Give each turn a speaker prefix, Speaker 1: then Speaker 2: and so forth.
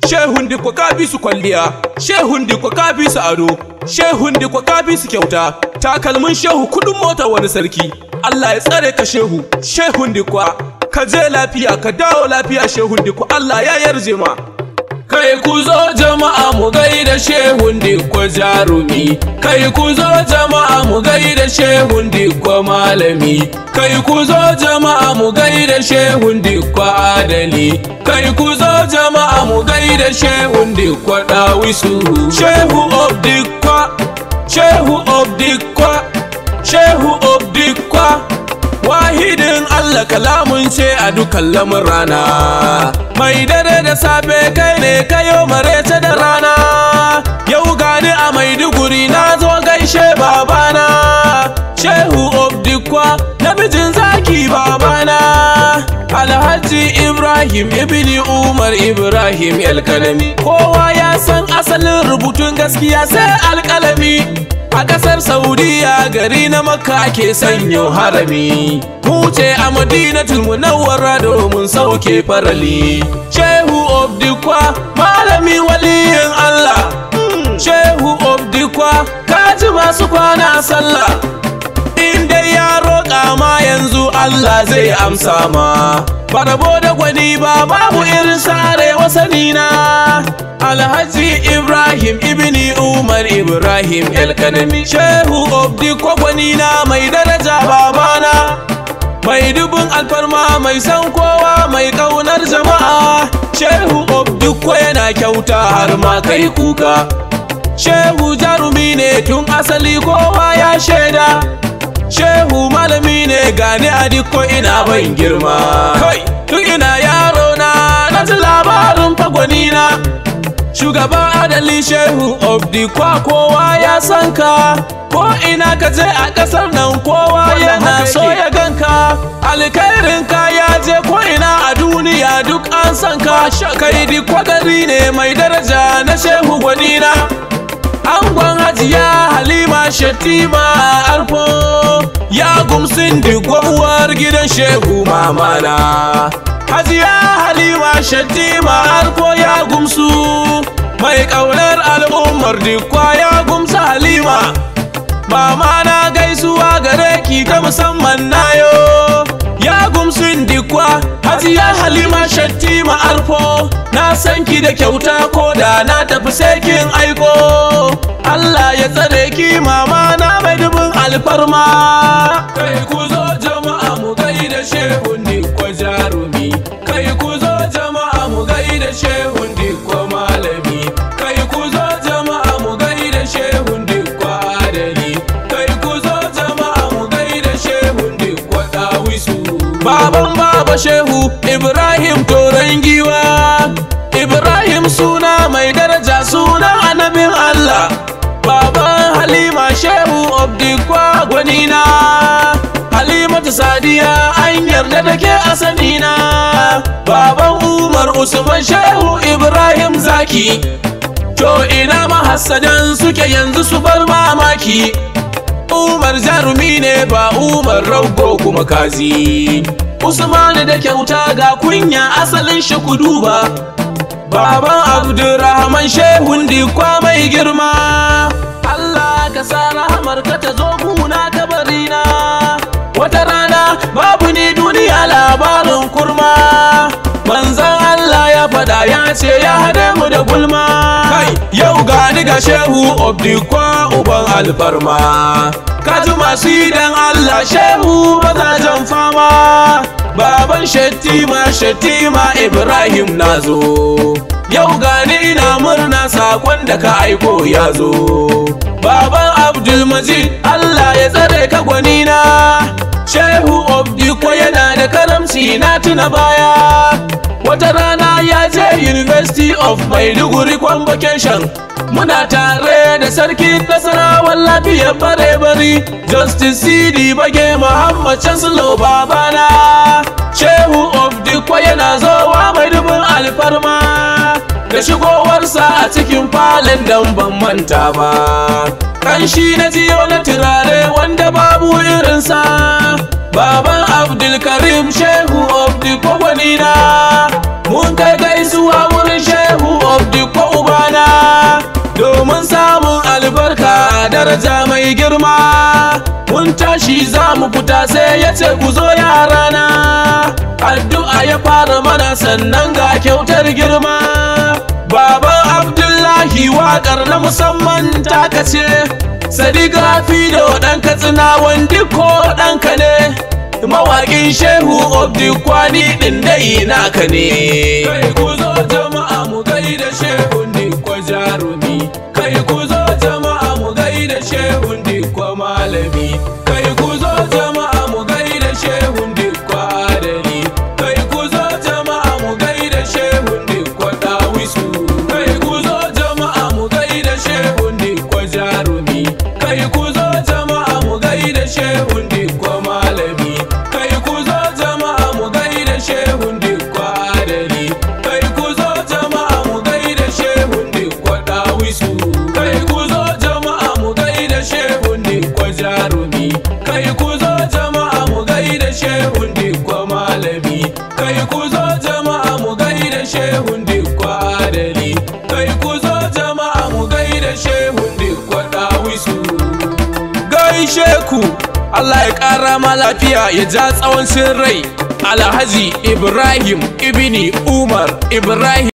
Speaker 1: shehun dikwa ka bi su kwalliya shehun dikwa ka bi su ado shehun dikwa ka bi su kyauta takalmin shehu kudin mota wani sarki Allah ya tsare ka shehu shehun dikwa ka je lafiya ka dawo lafiya shehun dikwa Allah ya yarje ma Kai ku zo jama'a mu gaida shehun dikko jarumi Kai ku zo jama'a mu gaida shehun dikko malami Kai ku zo jama'a mu gaida shehun dikko adali Kai ku zo jama'a mu gaida shehun dikko dawisu Shehu of dikko Shehu of dikko Shehu of dikko Wahidin Allah kalamun ce a dukan rana Mai dare da safe kai ne kayo marece da rana Yau gani a Maiduguri na zo gaishe babana Shehu Obdikwa namijin zaki babana Alhaji Ibrahim ibni Umar Ibrahim Alkalami Kowa ya san asalin rubutun gaskiya sai alkalami A ƙasar Saudiya gari na Makka ake sanyo harami Mu ce a Madinatul Munawwara domin sauke farali Shehu Obdikwa malami waliyin Allah Shehu Obdikwa kaji masu kwana sallah In dai ya roƙa ma yanzu Allah zai amsa ma Farabo da gwani ba babu irin sare wasanina Alhaji Ibrahim ibni Umar Ibrahim Elkanami Shehu Obdi gwani na mai daraja babana Mai dubin alfarma mai san kowa mai ƙaunar jama'a Shehu Obdi yana kyauta har ma kai kuka Shehu jarumi ne tun asali kowa ya shaida Shehu malami ne gani a dikko ina ban girma Kai, tun ina yaro na na ji labarin fagwani na Shugaba adali Shehu of dikwa kowa ya san ka Ko ina ka je a ƙasar nan kowa yana so ya ganka Alkhairin ka ya je ko ina a duniya duk an san ka Kai dikwa gari ne mai daraja na Shehu gwanina Angon hajiya Halima Shatima Arfo ya gumsin uwar gidan Shehu Mamana. Hajiya Halima Shatima Arfo ya gumsu mai ƙaunar al'ummar dikwa ya gumsa Halima. Mama na gaisuwa gare ki ta musamman nayo. Ya gumsin dikwa Hajiya Halima Shattima Arfo na san ki da kyauta ko da na tafi sai kin aiko. Allah ya tsare ki mama na mai dubin alfarma. Kai ku zo jama'a mu gaida shehun dikwa jarumi. Kai ku zo jama'a mu gaida shehun dikwa malami. Kai ku zo jama'a mu gaida shehun dikwa adali. Kai ku zo jama'a mu gaida shehun dikwa dawisu. Baban baba shehu Ibrahim toron giwa. Ibrahim suna mai daraja sunan annabin Allah. Baban Halima Shehu Obdikwa gwanina Halimatu Sadiya an yarda da ke asanina Baban Umar Usman Shehu Ibrahim Zaki To ina mahassadan suke yanzu su bar mamaki Umar jarumi ne ba Umar rago kuma kazi Usmanu da kyauta ga kunya asalin shi ku duba Baban Abdurrahman Shehun dikwa mai girma Allah ka sa rahamar ka ta zo guna kabarina Wata rana babu ni duniya labarin kurma Manzan Allah ya fada ya ce ya hade mu da gulma Kai yau gani ga Shehu Obdikwa uban alfarma Kaji masu idan Allah Shehu mazajen fama Baban Shettima Shettima Ibrahim nazo Yau gani ina murna sakon da ka aiko ya zo Baban Abdulmajid Allah ya tsare ka gwanina Shehu Obdiko yana da karamci na tuna baya Wata rana ya je University of Maiduguri Convocation Muna tare da sarkin nasarawan lafiyar bare bari Justice CD Bage Muhammad Chancellor babana Shehu Obdiko yana zowa mai dubin alfarma Da shigowarsa a cikin falon dan ban manta ba Kanshi na jiyo na turare wanda babu irinsa Baban Abdulkarim Shehu of the Kogwanina Mun kai gaisuwa wurin Shehu of daraja mai girma mun tashi za mu fita sai ya ce ku zo yarana addu'a ya fara mana sannan ga kyautar girma baban abdullahi waƙar na musamman taka ce sadiga fi da ɗan katsina wandi ko ɗanka ne mawaƙin shehu obdi kwani ɗin dai naka ne kai ku zo jama'a mu gaida shehun dikwa jarumi kai ku zo jama'a mu gaida shehun dikwa malami kai ku zo jama'a mu gaida shehun dikwa adali kai ku zo jama'a mu gaida shehun dikwa dawisu kai ku zo jama'a mu gaida shehun dikwa jarumi kai ku zo jama'a mu gaida shehun dikwa malami kai ku zo jama'a mu gaida shehun dikwa adali kai ku zo jama'a mu gaida shehun dikwa dawisu kai ku zo jama'a mu gaida shehun dikwa jarumi kai ku zo jama'a mu gaida shehun dikwa malami kai ku zo jama'a mu gaida shehun dikwa adali kai ku zo jama'a mu gaida shehun dikwa dawisu gaishe ku Allah ya ƙara ma lafiya ya ja tsawon rai Alhaji Ibrahim Ibni Umar Ibrahim